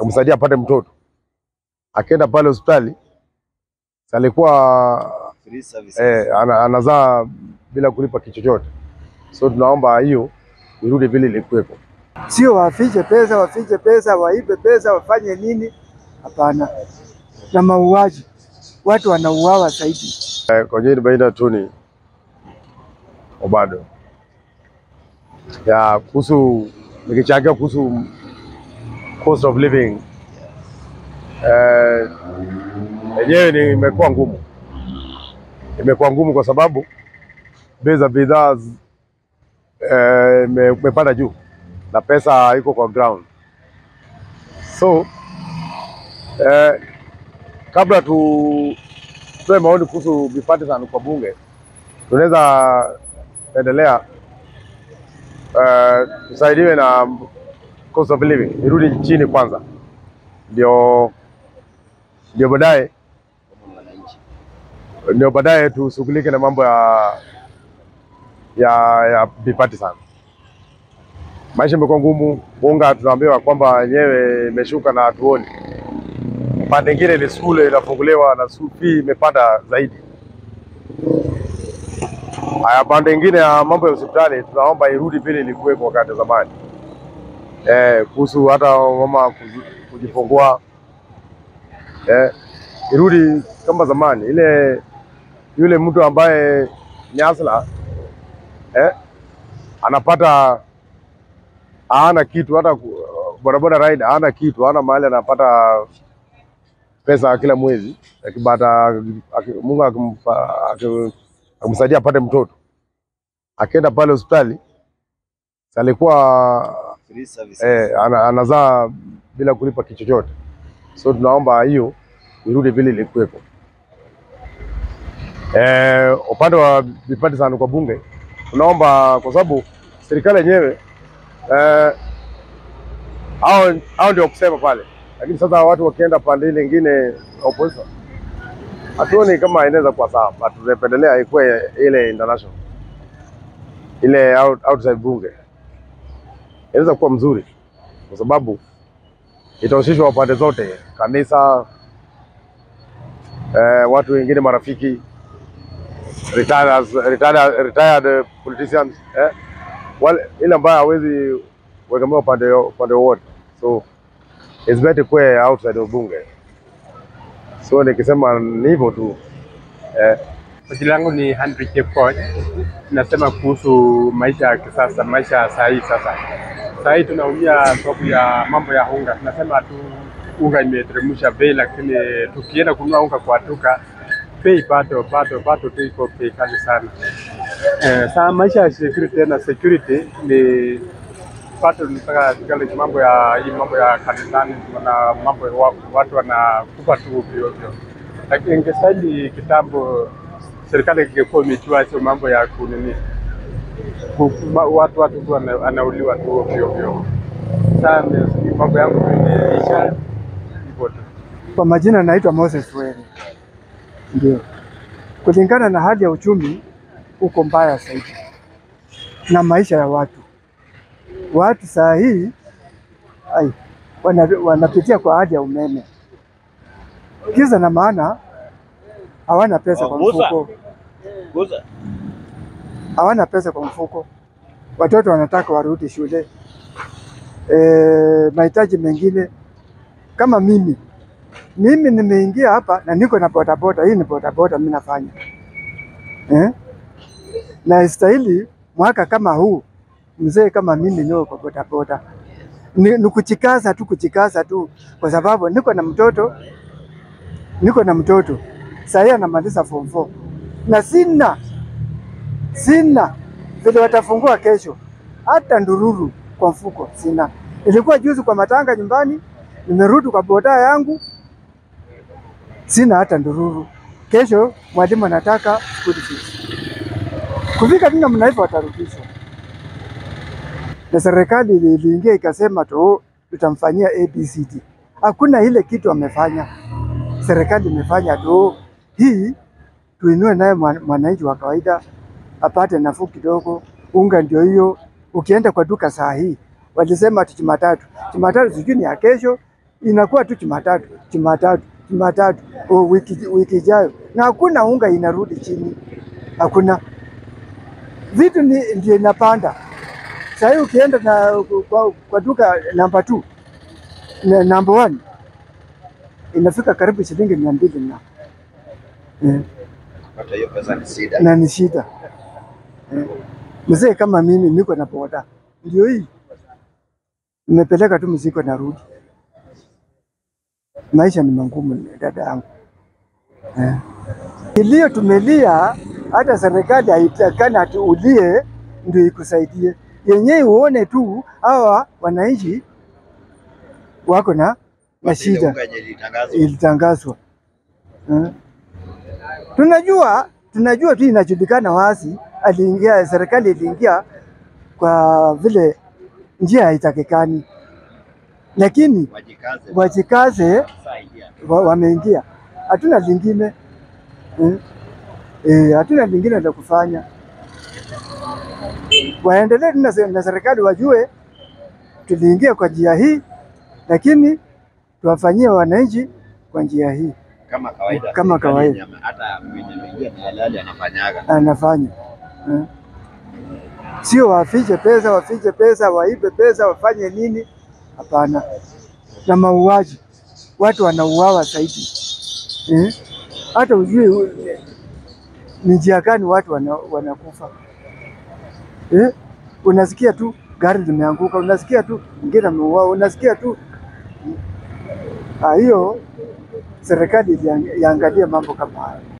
akamsaidia apate mtoto. Akienda pale hospitali si alikuwa Free services. eh, ana, anazaa bila kulipa kitu chochote, so tunaomba hiyo irudi vile ilikuwepo. sio wafiche pesa, wafiche pesa, waibe pesa, wafanye nini? Hapana, na mauaji, watu wanauawa zaidi. Eh, kwa jina baina tu ni Obado ya kuhusu nikichangia kuhusu cost of living eh, yenyewe ni imekuwa ngumu, imekuwa ngumu kwa sababu bei za bidhaa z- eh, ime- imepanda juu na pesa iko kwa ground, so eh, kabla tu tutoe maoni kuhusu bipartisan kwa bunge, tunaweza endelea uh, tusaidiwe na cost of living irudi chini kwanza, ndio ndio baadaye ndio baadaye tushughulike na mambo ya ya ya bipartisan. Maisha imekuwa ngumu, unga tunaambiwa kwamba yenyewe imeshuka na hatuoni pande ingine ni shule inafunguliwa na school fee imepanda zaidi. Haya, pande ingine ya mambo ya hospitali tunaomba irudi vile ilikuwepo wakati wa zamani, eh, kuhusu hata mama kuji- kujifungua eh, irudi kama zamani, ile yule mtu ambaye ni asla eh, anapata hana kitu hata ku- bodaboda ride hana kitu, hana mahali anapata pesa kila mwezi akipata aki- Mungu akimpa- aki- akimsaidia apate mtoto, akienda pale hospitali si alikuwa Free services. eh, ana, anazaa bila kulipa kitu chochote, so tunaomba hiyo irudi vile ilikuwepo. Eh, upande wa bipartisan kwa bunge tunaomba kwa sababu serikali yenyewe eh, hao hao ndio kusema pale, lakini sasa watu wakienda pande ile ingine opposition, hatuoni kama inaweza kuwa sawa, but tunapendelea ikuwe ile international ile out, outside bunge inaweza kuwa mzuri, kwa sababu itahusishwa pande zote, kanisa eh, watu wengine, marafiki, retired, retired, retired politicians eh, wale ile ambayo hawezi kuegemea upande upande wowote, so it's better kuwe outside of bunge. So nikisema ni hivyo tu eh, Jina langu ni Henry Chepkoech. Nasema kuhusu maisha ya kisasa, maisha ya saa hii. Sasa saa hii tunaumia sababu ya mambo ya unga. Tunasema tu unga imeteremsha bei, lakini tukienda kununua unga kwa duka bei bado bado bado tu iko bei kali sana. Eh, saa maisha ya security tena security ni bado tunataka tuangalie mambo ya hii mambo ya kanisani na mambo ya wa- watu wanakufa tu ovyo ovyo, lakini ingestahili kitambo serikali ingekuwa imejua hizo mambo ya kunini ku- ma- watu watu tu wana- wanauliwa tu ovyo ovyo. Sasa ni- mambo yangu tu imeisha hivyo tu. Kwa majina naitwa Moses Were. Ndio, kulingana na hali ya uchumi uko mbaya zaidi na maisha ya watu. Watu saa hii ai, wana, wanapitia kwa hali ya umeme, kisa na maana hawana pesa kwa Waguza. mfuko, Guza. hawana pesa kwa mfuko. Watoto wanataka warudi shule, e, mahitaji mengine kama mimi mimi nimeingia hapa na niko na bodaboda. Hii ni bodaboda mimi nafanya eh? na istahili mwaka kama huu mzee kama mimi niwe kwa bodaboda ni, ni kuchikaza tu kuchikaza tu, kwa sababu niko na mtoto niko na mtoto sahii anamaliza form 4 na sina sina vile watafungua kesho, hata ndururu kwa mfuko sina. Ilikuwa juzi kwa matanga nyumbani, nimerudi kwa boda yangu, sina hata ndururu. Kesho mwalimu anataka school fees. Kufika tu namna hivyo watarudishwa, na serikali ili- iliingia ikasema tu tutamfanyia ABCD. Hakuna ile kitu wamefanya, serikali imefanya tu hii tuinue naye mwa- mwananchi wa kawaida apate nafuu kidogo. Unga ndio hiyo, ukienda kwa duka saa hii walisema ati Jumatatu, Jumatatu sijui ni ya kesho, inakuwa tu Jumatatu, Jumatatu, Jumatatu, oh, wiki wiki ijayo, na hakuna unga inarudi chini, hakuna vitu ni ndio inapanda. Sasa hii ukienda na kwa, kwa duka namba 2 na namba 1 inafika karibu shilingi mia mbili na eh, Hata hiyo pesa ni shida. na ni shida eh. Mzee kama mimi niko na boda, ndio hii nimepeleka tu mzigo narudi. Maisha ni mangumu dada yangu eh. Kilio tumelia, hata serikali haitakani ati ulie ndio ikusaidie, yenyewe uone tu hawa wananchi wako na na Basi ile shida unga yenye ilitangazwa. ilitangazwa eh. Tunajua tunajua tu inajulikana wazi, aliingia serikali iliingia kwa vile njia haitakikani, lakini Wajikaze. wajikaze, Saidia. wa- wameingia, hatuna lingine eh. Eh, hatuna lingine la kufanya, waendelee tu na se- na serikali wajue tuliingia kwa njia hii, lakini tuwafanyie wananchi kwa njia hii Kama kawaida. Kama serikali kawaida. yenye ame- Hata mwenye ameingia ni halali anafanyaga. anafanya eh. Sio wafiche pesa, wafiche pesa, waibe pesa, wafanye nini? Hapana. Na mauaji, watu wanauawa zaidi eh. Hata ujue u- ni njia gani watu wana, wanakufa eh. Unasikia tu gari limeanguka, unasikia tu mwingine ameuawa, unasikia tu Ah, hiyo serikali iliang- iangalie mambo kama hayo.